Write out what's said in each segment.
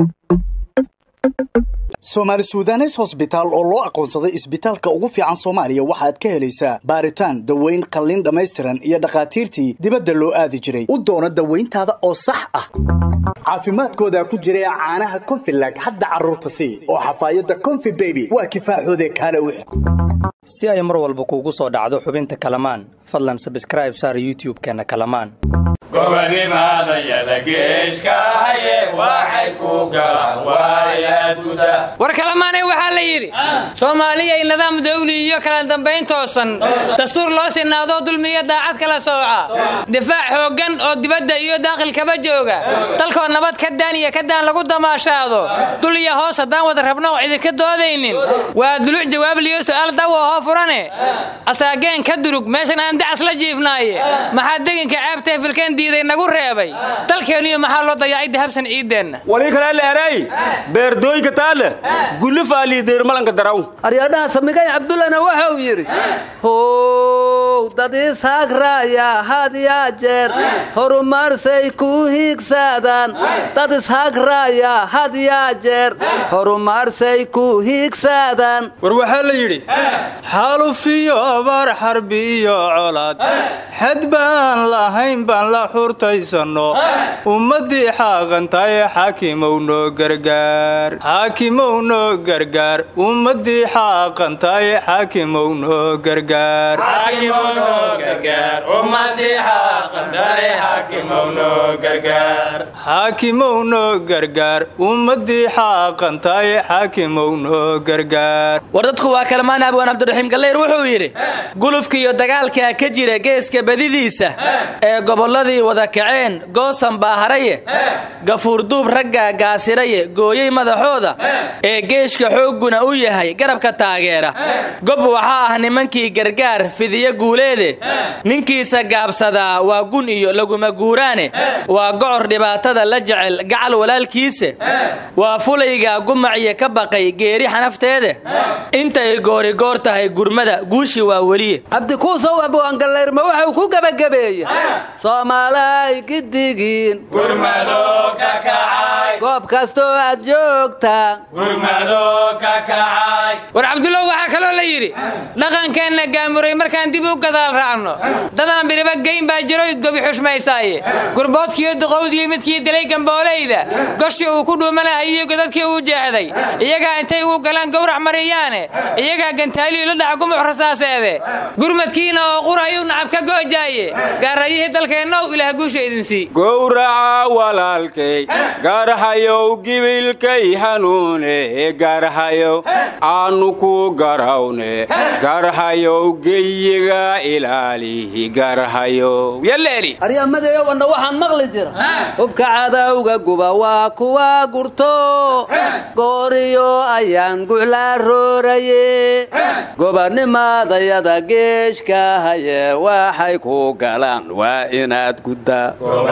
soomaali suudanes hosbitaal oo loo aqoonsaday isbitaalka ugu fiican soomaaliya waxaad ka helaysaa baaritaan daweyn qalliin dhammaystiran iyo dhakhaatiirtii dibadda loo aadi jiray u doono dawayntaada oo sax ah caafimaadkooda ku jira caanaha konfilag hadda carruurta sii oo xafaayadda konfi beby waa kifaaxoode kaale wix si ay mar walba kuugu soo dhacdo xubinta kalamaan fadlan sabskraib saar youtub-keenna kalamaan gobanimadayada geeshkaaye waxay ku galaan waayaad guda war kalamaanay waxaa la yidhi soomaaliyay nidaam dawli iyo kala dambayn toosan dastuur loo sinaadoo dulmiya daacad kala sooca difaac xooggan oo dibadda iyo daaqilkaba jooga dalkoo nabad ka daan iyo ka daan lagu damaashaado dul iyo hoos haddaan wada rabno oo idinka doodaynin waa duluc jawaab liyo su'aal dawa hoo furane asaageen ka durug meeshan aan dacas la jiifnaaye maxaa deginka ceebtae filkeen diiday nagu reebay dalkeenniyo maxaa loo dayacay dahabsan ciideenna wali kale leeray beerdooyinka taale gullifaaliideermalanka daraw aryadhaha samigay cabdullana waxa uu yidhi how dad ishagraya had yaa jeer horumarsay ku hiigsadaan dad ishagraya had yaa jeer horumarsay ku hiigsadaan war waxaa la yidhi xaalufiyo abaar xarbi iyo colaad xad baan lahayn baan la xurtaysanno ummaddii xaaqantaye xaakimow noo gargaar xaakimow noo gargaar ummaddii xaaqantaye xaakimow noo gargaar xaakimow noo gargaar ummaddii xaaqantaye xaakimow noo gargaar war dadku waa kalmaan abwaan cabdiraxiim gallayr wuxuu yidhi gulufka iyo dagaalkaa ka jira geeska badidiisa ee gobolladii wada kaceen goosan baa haraye gafuurduub raggaa gaasiraye gooyey madaxooda ee geeshka xoogguna u yahay garabka taageera gob waxaa ah nimankii gargaar fidiya guuleede ninkiisa gaabsadaa waa gun iyo laguma guuraane waa gocor dhibaatada la jecel gacal walaalkiise waa fulaygaa gumaciyo ka baqay geeri xanafteede intay goorigoor tahay gurmada guushi waa weliye cabdikuusow abwaangallayrma waxuu ku gebagabeeye soomaalay gidigiin goob kastoo aad joogtaan war cabdullow waxaa kaloo la yidhi dhaqankeenna gaamuray markaan dib u gadaal raacno dadaan biriba geyn baa jiroy gobi xushmaysaaye gurboodkiiyo duqowdiyo midkii dilay gamboolayda goshii uu ku dhuumanahayiyo godadkii uu jeexday iyagaa intay uu galaan gowrac mariyaane iyagaa gantaaliyu la dhaca gumuc rasaaseede gurmadkiina oo qurayuu nacab ka goojaaye gaarayihii dalkeennow ilaah guusha idinsii gowraca walaalkay gaarhayow gibilkay hanuune gaarhayow aanu ku garawne gaarhayow geyiga ilaalihi gaarhayow yaleeli aryamadeeyo wanna waxaan maqli jira hubka cadowga guba waa kuwa gurto gooriyo ayaan guclaa rooraye gobanimadayada geeshka haye waxay ku galaan waa inaad guddaa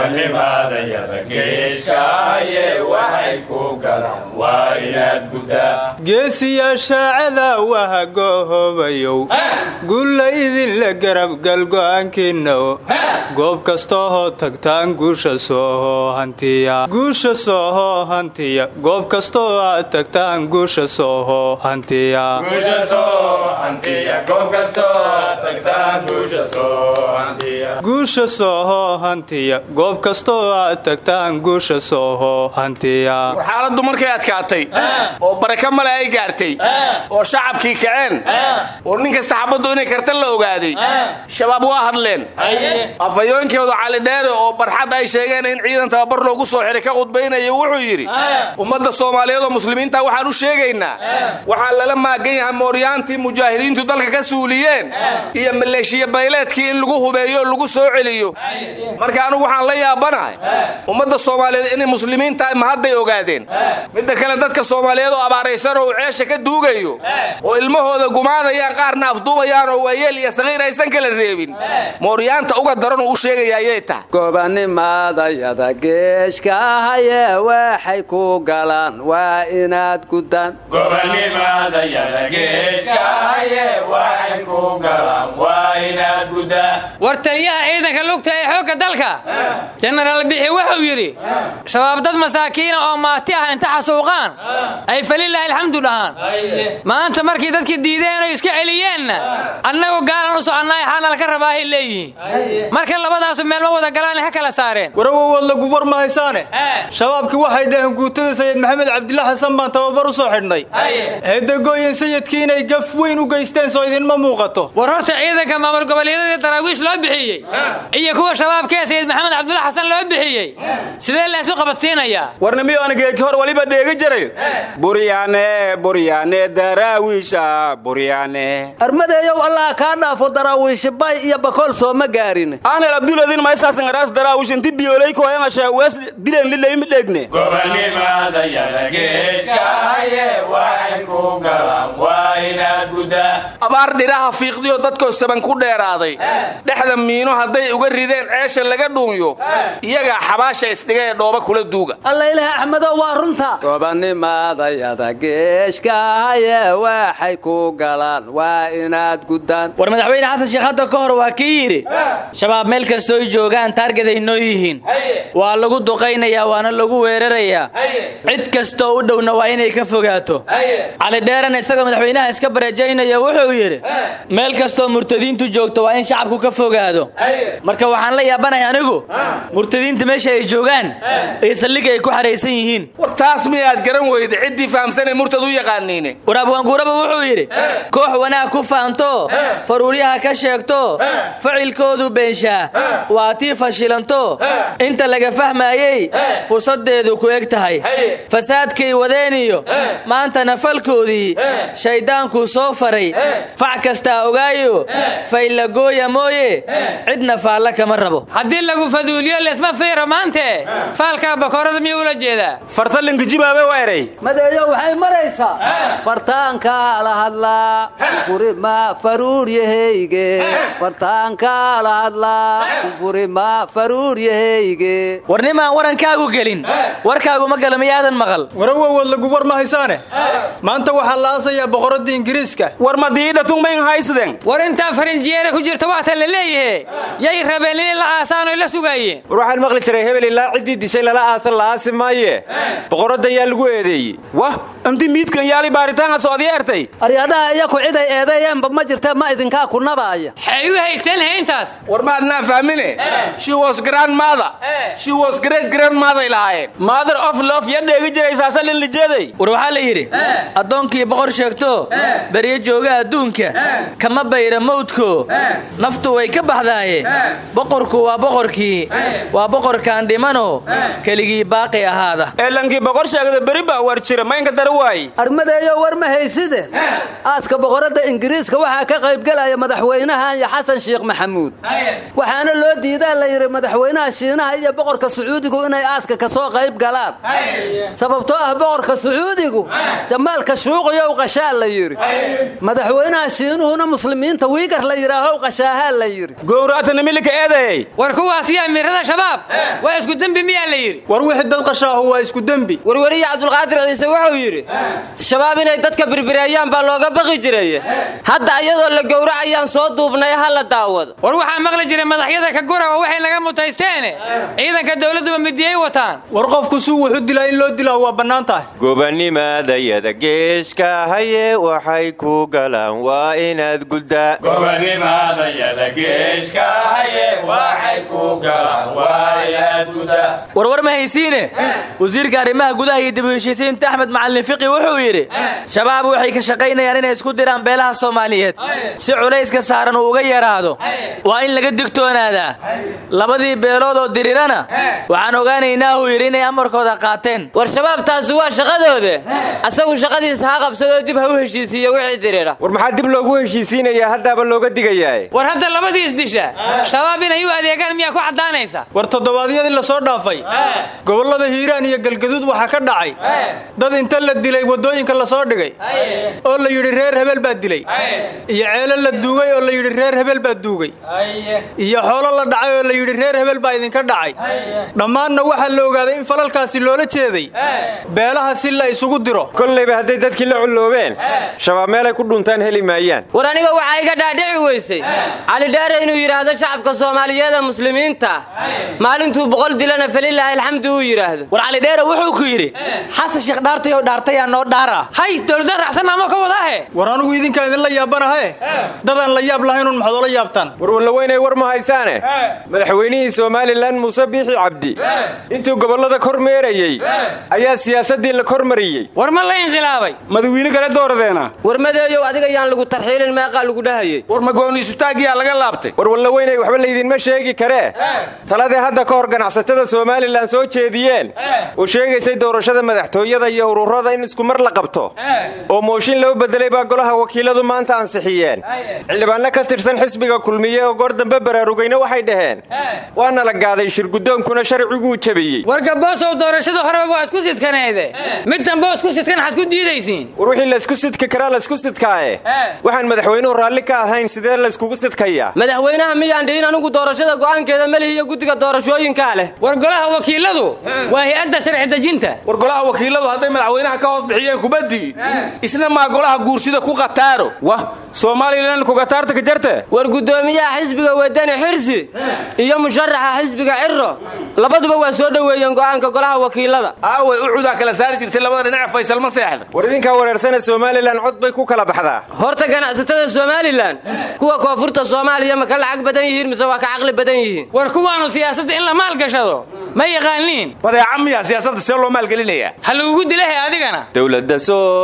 geesiyaashaacada wahagohobayow gulla idinla garabgal go'aankiinna goob kastoohoo tagtaan guusha soohoo hantiya guusha soohoo hantiya goob kastoo aad tagtaan guusha soohoo hantiya guusha soohoo hantiya goob kastoo aad tagtaan guusha soohoo hantiya war xaaladdu markay adkaatay oo baraka male ay gaartay oo shacabkii kaceen oo nin kasta xabaddu inay karta la ogaaday shabaab waa hadleen afhayoonkooda calidheere oo barxad ay sheegeen in ciidan tababar loogu soo xiray ka qudbaynaya wuxuu yidhi ummadda soomaaliyeed oo muslimiinta waxaan u sheegaynaa waxaa lala maagan yahay mooryaantii mujaahidiintu dalka ka suuliyeen iyo maleeshiya bayleedkii in lagu hubeeyo oo lagu soo celiyo marka anugu waxaan la yaabanahay ummadda soomaaliyeed inay muslimiin tahay ma hadday ogaadeen midda kale dadka soomaaliyeed oo abaaraysan badan oo uu ceesha ka duugayo oo ilmahooda gumaadayaan qaarna afduubayaan oo waayeel iyo saqiir aysan kala reebin mooryaanta uga daran uu u sheegaya ayay tahay gobanimadayada geeshka ahaye waxay ku galaan waa inaad gudaan gobanimadayada geeshka ahaye waxay ku galaan waa inaad gudaan war taliyaha ciidanka lugta ee xoogga dalka jenaraal bixi wuxuu yidhi shabaab dad masaakiina oo maati ah inta xasuuqaan ay falilaahi alxamdu dhahaan maanta markii dadkii diideen oo iska celiyeenna annagu gaalan u soconnaay xaanal ka rabaahay leeyihiin marka labadaasu meel ma wada galaan ha kala saareen warawowood lagu war ma haysaane shabaabkii waxay dhaheen guutada sayid maxamed cabdilla xasan baan tababar u soo xidhnay eedagooyin sayidkii inay gaf weyn u geysteen soo idinma muuqato war horta ciidanka maamul goboleedyadii daraawiish loo bixiyey iyo kuwa shabaabkee sayid maxamed cabdulla xasan loo bixiyey sidee laysu qabadsiinayaa warnamiyo anageeki hor waliba dheegi jiray buryaane buryaane daraawiisha buryaane armadeeyow allah kaa dhaafo daraawiishi bay iyo bakool sooma gaarin aanel abduladin maysaasan araas daraawiish inti biyoolay kooyangasha wees dilen lilaymi dheegne gobanimadayada geeshka ahaye waxay ku galaan waa inaad gudaan abaar dhiraha fiiqdiyo dadkoo saban ku dheeraaday dhexda miino hadday uga rideen ceesha laga dhuunyo iyagaa xabaasha isdhiga ee dhooba kula duuga alla ilaah axmedow waa runta gobanimadayada geeshka ahaye waxay ku galaan waa inaad gudaan war madaxweyne xasan sheekh hadda ka hor waa kii yidhi shabaab meel kastooy joogaan taargeday noo yihiin waa lagu duqaynayaa waana lagu weerarayaa cid kastoo u dhowna waa inay ka fogaato cali dheerana isagoo madaxweynaha iska bareejaynaya wuxuu yidhi meel kastoo murtadiintu joogto waa in shacabku ka fogaado marka waxaan la yaabanahay anigu murtadiinta meesha ay joogaan iyo saldhig ay ku xaraysan yihiin war taas miyaad garan weyda ciddii fahamsanee murtad u yaqaaniine war abwaanguuraba wuxuu yidhi koox wanaag ku faanto faruuryaha ka sheegto ficilkoodu beenshaa waa tii fashilanto inta laga fahmaayey fursaddeedu ku eg tahay fasaadkay wadeeniyo maantana falkoodii shayddaankuu soo faray fac kastaa ogaayo faylagooya mooye cidna faalla kama rabo haddii lagu faduuliyo lesma fiiro maante faalkaa bakoorada miyuu ula jeedaa fartalinka jibaabe weeray madeeyo waxay maraysaa fartaanka la hadlaa kufurima faruuryahayge fartaanka la hadlaa kufurima faruuryahayge warnimaan warankaagu gelin warkaagu ma gala miyaadan maqal warawowood lagu war ma haysaane maanta waxaa la aasayaa boqoradda ingiriiska war madiidhatunmayn haysden war intaa farinjiyeera ku jirta waata la leeyahe yay rabeen inay la aasaan oy la sugaayeen war waxaan maqli jiray hebel ilaa ciddii dishay lala aasan la aasi maaye boqoradda yaa lagu eedeeyey wah inti miidkan yaali baaritaanka soodiya ertay aryadhaha iyaku ciday eedeeyeenba ma jirtee ma idinkaa ku nabaaya xay u haysteen hayntaas war maadnaa fahmine she was grandmother she was great grandmother lahaayeen mother of love ya dheegi jiray saasalin lijeeday war waxaa la yidhi addoonkii boqor sheegto beryo jooga adduunka kama bayra mawdko naftu way ka baxdaaye boqorku waa boqorkii waa boqorkaan dhimano keligii baaqi ahaada eelankii boqor sheegda beri baa war jira maynka dara waaye armadeeyo war ma hayside aaska boqoradda ingiriiska waxaa ka qaybgelaya madaxweynaha iyo xasan sheekh maxamuud waxaana loo diidaa la yidhi madaxweynaha shiinaha iyo boqorka sacuudigu inay aaska ka soo qayb galaan sababtoo ah boqorka sacuudigu jamaalka shuuqiyow qashaa la yidhi madaxweynaha shiinuhuna muslimiinta wiigar la yidhaahow qashaahaa la yidhi gowraatana milika eedeeyey war kuwaas iyo amiirada shabaab waa isku dembi miyaa la yidhi war wixii dad qashaahu waa isku dembi warweriye cabdulqaadir ciise wuxuu yidhi shabaab inay dadka birbireeyaan baa looga baqi jiray hadda iyadoo la gowracayaan soo duubnay ha la daawado war waxaa maqli jiray madaxyada ka gurawa waxay naga mutaysteene ciidanka dowladduba midiyey wataan war qofku suu wuxu dilaa in loo dilaa waa bannaan tahay gobanimadayada geeshka haye waxay ku galaan waa inaad guddaa gobanimadayada geeshka haye waxay ku galaan waa inaad guddaa warwar ma haysiine wasiirka arrimaha gudaha iyo dib u heshiisiinta axmed macalin fiqi wuxuu yidhi shabaab waxay ka shaqaynayaan inay isku diraan beelaha soomaaliyeed si culayska saaran uu uga yaraado waa in laga digtoonaadaa labadii beelood oo dirirana waxaan ogaanaynaa uu yidhi inay amarkooda qaateen war shabaab taasi waa shaqadooda asagu shaqadiisa ha qabsadoo dib ha u heshiisiiyo wixii dirira war maxaa dib loogu heshiisiinayaa haddaaba looga digayaa war hadda labadiis disha shabaab inay u adeegaan miyaa ku caddaanaysa war toddobaadyadii la soo dhaafay gobollada hiiraan iyo galgaduud waxaa ka dhacay dad inta la dilay waddooyinka la soo dhigay oo la yidhi reer hebel baa dilay iyo ceelo la duugay oo la yidhi reer hebel baa duugay iyo xoolo la dhacay oo la yidhi reer hebel baa idinka dhacay dhammaanna waxaa la ogaaday in falalkaasi loola jeeday beelaha si la isugu diro kollayba hadday dadkii la culloobeen shabaab meelay ku dhuntaan heli maayaan war aniga waxaa iga dhaadhici weysay cali dheere inuu yidhaahdo shacabka soomaaliyeed ee muslimiinta maalintuu boqol dilana falilaahi alxamdu uu yidhaahdo war cali dheere wuxuu ku yidhi xasan sheekh dhaartayow dhaartayaa noo dhaara hay dowladdan raacsan ama ka wadaahe war anugu idinkaa idinla yaabanahae dadaan la yaab lahaynun maxaad ola yaabtaan warwallaweynay war ma haysaane madaxweynihii somalilan muuse biixi cabdi intuu gobollada kor meerayey ayaa siyaasaddii la kor mariyey war ma la inqilaabay madawiine kale dooradeena war madeeyow adiga yaan lagu tarxiilin meeqaa lagu dhahayey war magooniisutaagiyaa laga laabtay war wallaweynay waxba laydinma sheegi karee taladii hadda ka hor ganacsatada somalilan soo jeediyeen oo sheegaysay doorashada madaxtooyada iyo ururada in isku mar la qabto oo mooshin loo bedelay baa golaha wakiiladu maanta ansixiyeen xildhibaanno ka tirsan xisbiga kulmiye oo goor dambe baraarugayna waxay dhaheen waana la gaaday shirgudoonkuna sharciguu jabiyey warka boosow doorashada horeba waa isku sidkaneede mid dambe oo isku sidkan waxaad ku diidaysiin war wixii laysku sidki karaa laysku sidkaaye waxaan madaxweynuhu raalli ka ahayn sidee layskugu sidkayaa madaxweynaha miyaan dhihin anigu doorashada go'aankeeda melihi iyo guddiga doorashooyinkaa leh war golaha wakiiladu waa hay-adda sharci dejinta war golaha wakiiladu hadday madaxweynaha ka hoos bixiyeen kubaddii isna maa golaha guursida ku qataaro wah somalilan kugataarta ka jarte war guddoomiyaha xisbiga wadani xirsi iyo musharaxa xisbiga ciro labaduba waa soo dhoweeyeen go'aanka golaha wakiilada aaway ucudaa kala saari jirtay labada dhinac faysal ma seexda war idinkaa wareersane somalilan cod bay ku kala baxdaa horta ganacsatada somalilan kuwa koonfurta soomaaliya ma ka lacag badan yihiin mise waa ka caqli badan yihiin war kuwaanu siyaasadda in la maalgashado ma yaqaaniin badeeca miya siyaasadda see loo maalgelinayaa ha lagugu dilahe adigana dowladda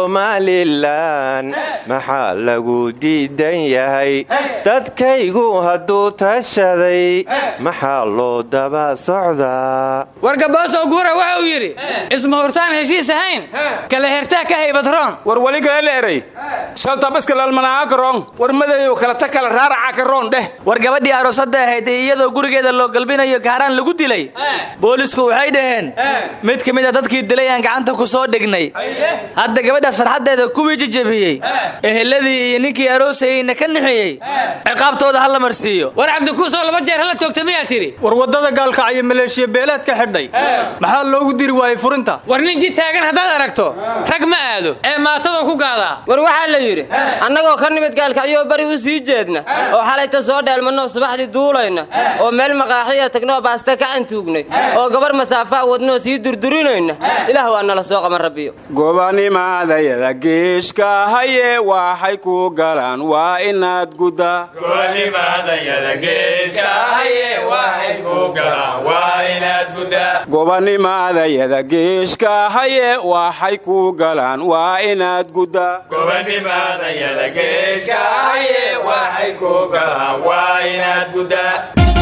somalilan maxaa lagu diidan yahay dadkaygu hadduu tashaday maxaa loo daba socdaa warka boosow guura waxa uu yidhi isma hurtaan heshiis ahayn kala hertaa ka haybadroon war weli kale la eray shaltabaskalaalmanaa karoon war madeeyow kala ta kala raaraca karoon dheh war gabadhii aroosada ahayd ee iyadoo gurigeeda loo galbinayo gaaraan lagu dilay boolisku waxay dhaheen mid ka mid a dadkii dilay aan gacanta ku soo dhignay hadda gabadhaas farxaddeeda kuwii jijabiyey eheladii iyo ninkii aroosayeyna ka nixiyey ciqaabtooda ha la marsiiyo war cabdikuusoo laba jeer hala toogta miyaa tidhi war waddada gaalkacyo maleeshiya beeleed ka xidhay maxaa loogu diri waayey furinta war nin ji taagan haddaad aragto rag ma aado ee maatadoo ku gaadaa war waxaa la yidhi annagoo ka nimid gaalkacyoo bari u sii jeedna oo xalayta soo dheelmannoo subaxdii duulayna oo meel maqaaxiya tagnoo baaste ka cantuugnay oo gabar masaafaa wadnoo sii durdurinayna ilaah waa nala soo qaban rabbiyo gobanimadayada geeshka haye waxay ku galaan waa inaad guddaa gobanimadayada geeska haye waxay ku galaan waa inaad guddaa gobanimadayada geeshka haye waxay ku galaan waa inaad guddaa gobanimadayada geeska haye waxay ku galaan waa inaad guddaa